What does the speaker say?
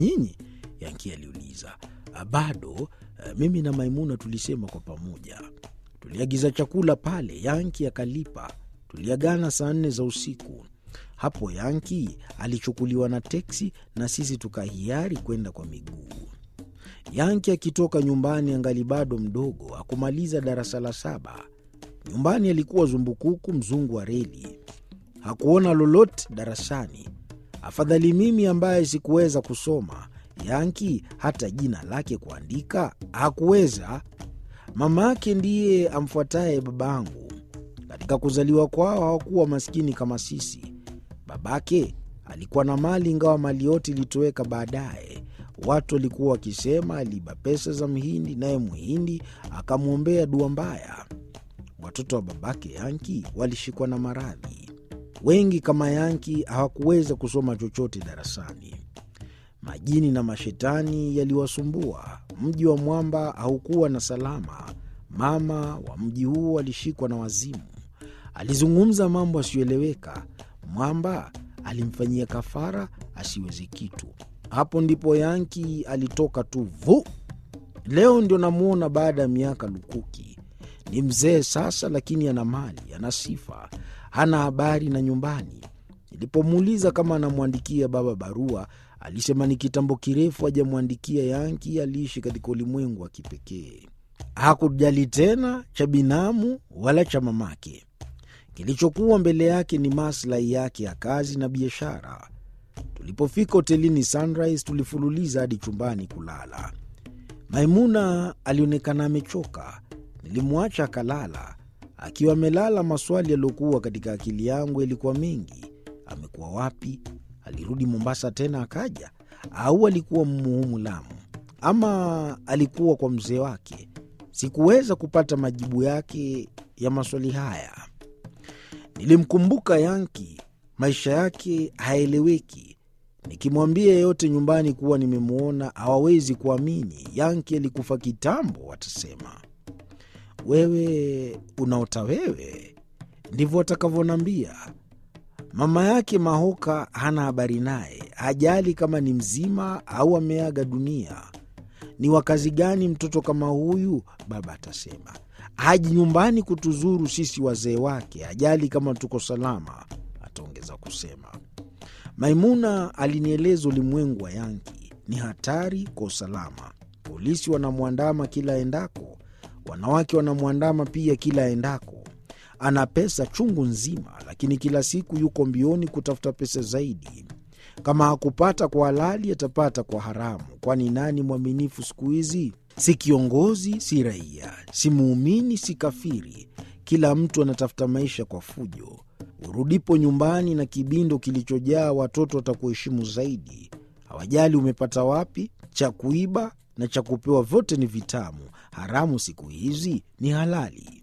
nyinyi? Yanki aliuliza. Bado mimi na Maimuna tulisema kwa pamoja. Tuliagiza chakula pale, Yanki akalipa. Tuliagana saa nne za usiku. Hapo Yanki alichukuliwa na teksi na sisi tukahiari kwenda kwa miguu. Yanki akitoka nyumbani angali bado mdogo, akumaliza darasa la saba. Nyumbani alikuwa zumbukuku, mzungu wa reli. Hakuona lolote darasani. Afadhali mimi ambaye sikuweza kusoma. Yanki hata jina lake kuandika hakuweza. Mama yake ndiye amfuataye babangu. Katika kuzaliwa kwao hawakuwa maskini kama sisi. Babake alikuwa na mali, ingawa mali yote ilitoweka baadaye. Watu walikuwa wakisema aliiba pesa za Mhindi, naye Mhindi akamwombea dua mbaya. Watoto wa babake Yanki walishikwa na maradhi. Wengi kama Yanki hawakuweza kusoma chochote darasani. Majini na mashetani yaliwasumbua. Mji wa mwamba haukuwa na salama. Mama wa mji huo alishikwa na wazimu. Alizungumza mambo asiyoeleweka. Mwamba alimfanyia kafara asiweze kitu. Hapo ndipo Yanki alitoka tu vu. Leo ndio namwona baada ya miaka lukuki. Ni mzee sasa, lakini ana mali, ana sifa, hana habari na nyumbani. Nilipomuuliza kama anamwandikia baba barua, alisema ni kitambo kirefu hajamwandikia. Yanki aliishi katika ulimwengu wa kipekee, hakujali tena cha binamu wala cha mamake. Kilichokuwa mbele yake ni maslahi yake ya kazi na biashara. Tulipofika hotelini Sunrise, tulifululiza hadi chumbani kulala. Maimuna alionekana amechoka. Nilimwacha akalala. Akiwa amelala, maswali yaliyokuwa katika akili yangu yalikuwa mengi. Amekuwa wapi? Alirudi Mombasa tena akaja, au alikuwa Mmuhumu Lamu, ama alikuwa kwa mzee wake? Sikuweza kupata majibu yake ya maswali haya. Nilimkumbuka Yanki, maisha yake haeleweki. Nikimwambia yeyote nyumbani kuwa nimemwona hawawezi kuamini. Yanki alikufa kitambo, watasema wewe unaota wewe, ndivyo watakavyonambia. Mama yake Mahoka hana habari naye, hajali kama ni mzima au ameaga dunia. Ni wakazi gani mtoto kama huyu? Baba atasema haji nyumbani kutuzuru sisi wazee wake, hajali kama tuko salama, ataongeza kusema. Maimuna alinieleza ulimwengu wa Yanki ni hatari kwa usalama. Polisi wanamwandama kila aendako, wanawake wanamwandama pia kila aendako. Ana pesa chungu nzima, lakini kila siku yuko mbioni kutafuta pesa zaidi. Kama hakupata kwa halali, atapata kwa haramu, kwani nani mwaminifu siku hizi? Si kiongozi, si raia, si muumini, si kafiri. Kila mtu anatafuta maisha kwa fujo. Urudipo nyumbani na kibindo kilichojaa watoto watakuheshimu zaidi. Hawajali umepata wapi. Cha kuiba na cha kupewa vyote ni vitamu. Haramu siku hizi ni halali.